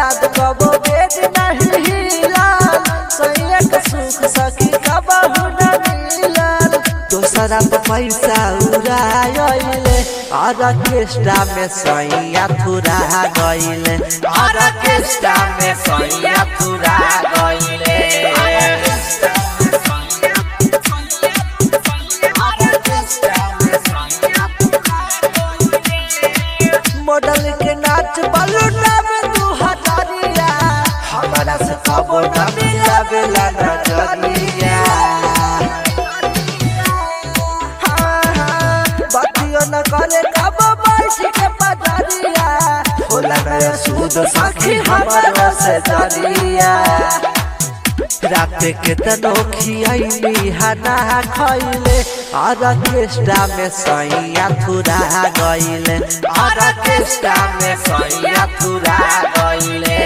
बाद कबो बेद नहीं हिलाल सैया के सुख सखी कबहू न मिलल दोसरा पे पैसा उड़ाइले ऑर्केस्ट्रा में सैया थुरा गइले ऑर्केस्ट्रा में सैया थुरा गइले मॉडल के नाच बलूना में दू हजारिया हमारा से कबो न मिला बेला नजरिया हाँ, हाँ, बतियो न करे कबो बैठ के पजरिया होला नया सूद सखी हमारा से जरिया रात के तनो खियाइली हना खइले ऑर्केस्ट्रा में सैया थुरा गइले ऑर्केस्ट्रा में सैया थुरा गइले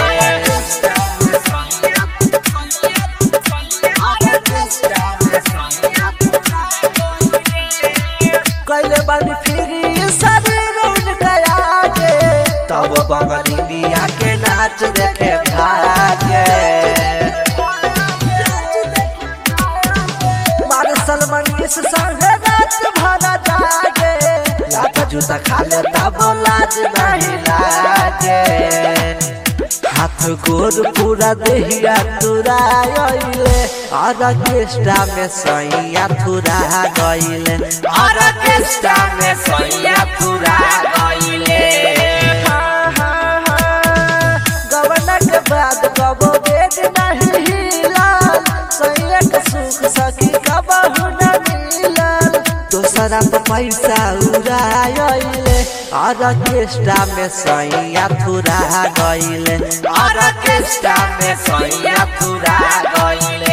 कैले बानी फिरी शरीर उनका आगे तब बंगलिया के नाच देखे भागे मारे सलमान इस संगे रात भरा जागे लात जूता खा ले तब लाज नहीं लागे हाथ गोर पूरा देहिया तुरा गइले ऑर्केस्ट्रा में सैया थुरा गइले ऑर्केस्ट्रा में सैया थुरा गइले हाँ, हाँ, हाँ, गवना के बाद कबो बेद नहीं हिलाल सैया के सुख सखी कबहू न मिलल दोसरा पे पैसा उड़ाइले ऑर्केस्ट्रा में सैया थुरा गइले ऑर्केस्ट्रा में सैया थुरा गइले